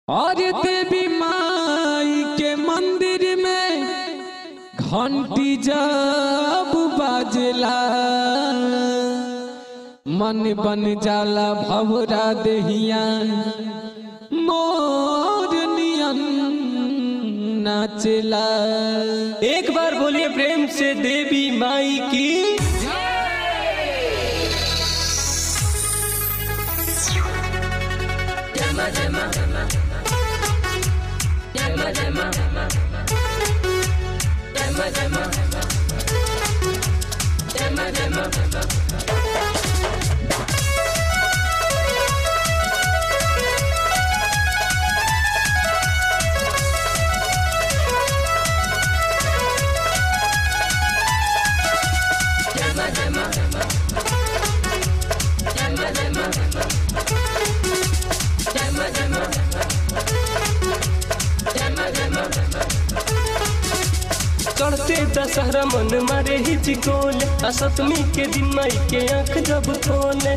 और देवी माई के मंदिर में घंटी जब बाजला मन बन जाला भवरा देहिया मोर नियन नाचला एक बार बोलिए प्रेम से देवी माई की चढ़ते दशहरा मन मारे ही चिकोल आ सतमी के दिन माई के आंख जब खोले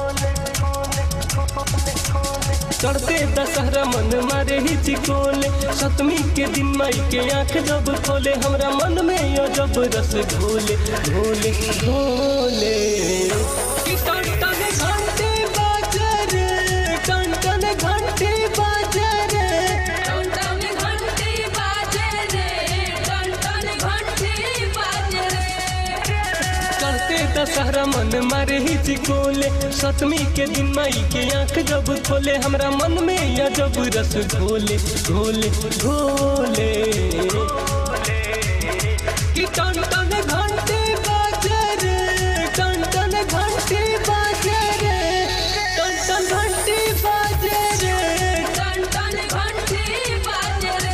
चढ़ते दशहरा मन मारे ही चिकोले सतमी के दिन माई के आंख जब खोले हमरा मन में यो जब रस घोले घोले घोले कि टन टन घंटे बाजे रे टन टन घंटे बाजे रे टन घंटी बाजे रे टन टन घंटी बाजे रे चढ़ते दशहरा मन मारे ही चिकोले सतमी के दिन माई के आंख जब खोले हमरा मन में या जब रस घोले घोले घोले कि टन टन घंटे बाजे रे टन टन घंटे बाजे रे टन टन घंटे बाजे रे टन टन घंटी बाजे रे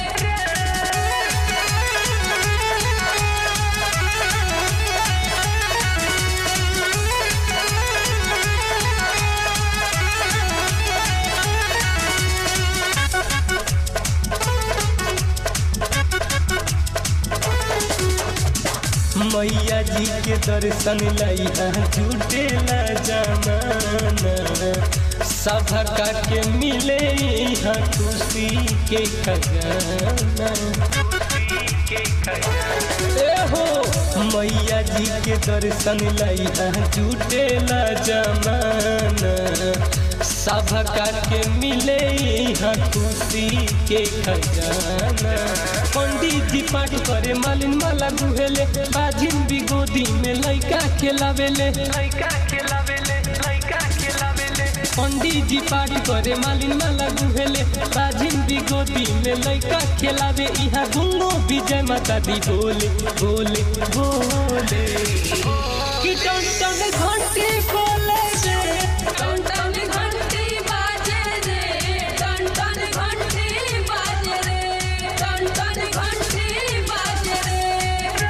मैया जी के दर्शन लैया जुटेला जमाना सभका के मिले यहाँ खुशी के खजाना ए हो मैया जी के दर्शन लैया जुटेला जमाना सभका के मिले यहाँ खुशी के खजाना पंडित जी पाठ करे मालिन माला गुहेले बाजिन भी गोदी में लइका खेलावेले लइका खेलावेले लइका खेलावेले पंडित जी पाठ करे मालिन माला गुहेले बाजिन भी गोदी में लइका खेलावे यहाँ गुंगो विजय माता दी बोले बोले बोले कि टन टन घंटी बोले रे टन टन घंटी बाजे रे टन टन घंटी बाजे रे टन टन घंटी बाजे रे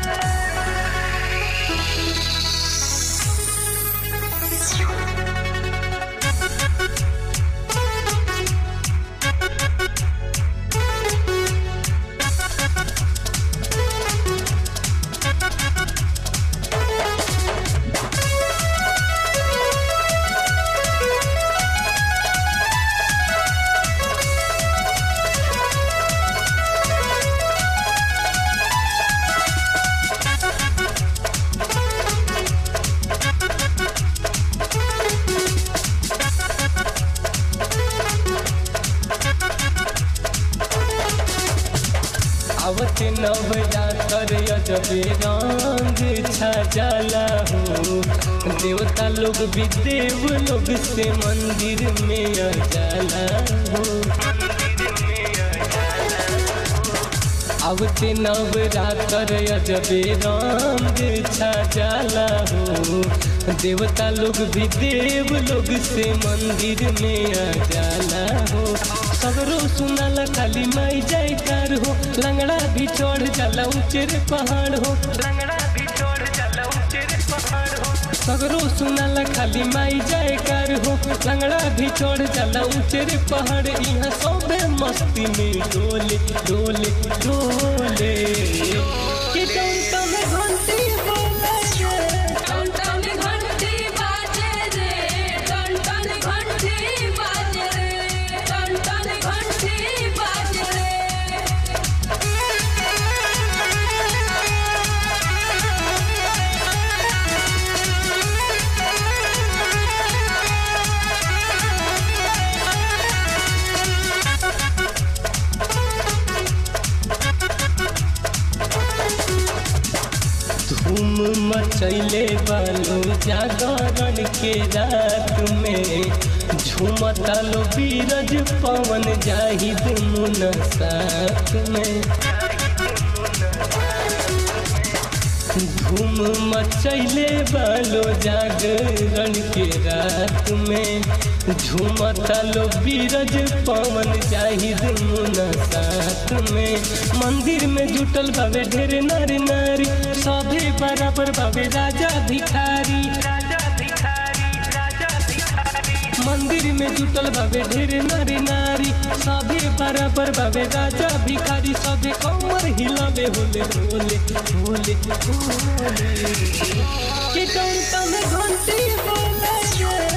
आवत नवरात्र अजबे रंग छा जाला हो देवता लोग भी देव लोग से मंदिर में आ जाला हो आवते नवरात्र अजबे रंग छा जाला हो देवता लोग भी देव लोग से मंदिर में आ जाला हो सगरो सुनाला खाली माई जाय कार हो लंगड़ा भी चढ़ जाला ऊंचे रे पहाड़ हो लंगड़ा भी चढ़ जाला ऊंचे रे पहाड़ हो सगरो सुनाला खाली माई जाय कार हो लंगड़ा भी चढ़ जाला ऊंचे रे पहाड़ यहाँ सबे मस्ती में डोले डोले डोले कि टन टन घंटी बोले रे टन टन घंटी बाजे रे टन टन घंटी बाजे रे टन टन मचैले बालो जागरण के रात में झूमता लो बीरज पवन जाहिद मुन साथ में धूम मचैले बालो जागरण के रात में झूमता लो बीरज पवन जाहिद मुन साथ में मंदिर में जुटल बाबे ढेर नारी नारी सभे बराबर बाबे राजा भिखारी मंदिर में जुटल बाबे ढेर नारी नारी सभे बराबर बाबे राजा भिखारी सभे कमर हिलावे होले होले होले होले कि घंटा में घंटी बोले रे